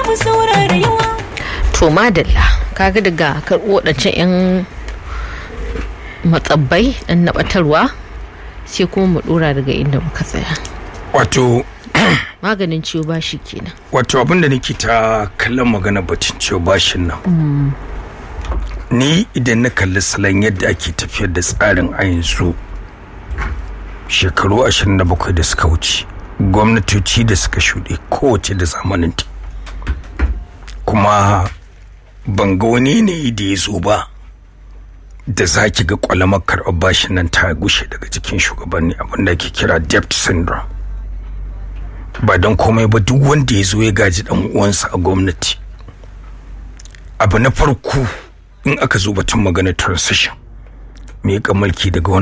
mu saurara yawa to madalla kaga daga karɓo waɗancan 'yan matsabbai ɗan naɓatarwa sai kuma mu ɗora daga inda muka tsaya wato maganin ciwo ba shi kenan wato abinda nake ta kallon magana batun ciwo bashin nan ni idan na kalli salon yadda ake tafiyar da tsarin a yanzu shekaru 27 da suka wuce gwamnatoci da suka shuɗe kowace da zamaninta kuma ban ga wani yanayi da ya zo ba da za ki ga kwalamar karɓar bashin nan ta gushe daga cikin shugabanni abinda ake kira debt syndrome ba don komai ba duk wanda ya zo ya gaji dan uwansa a gwamnati abu na farko in aka zo batun magana transition me mulki daga wani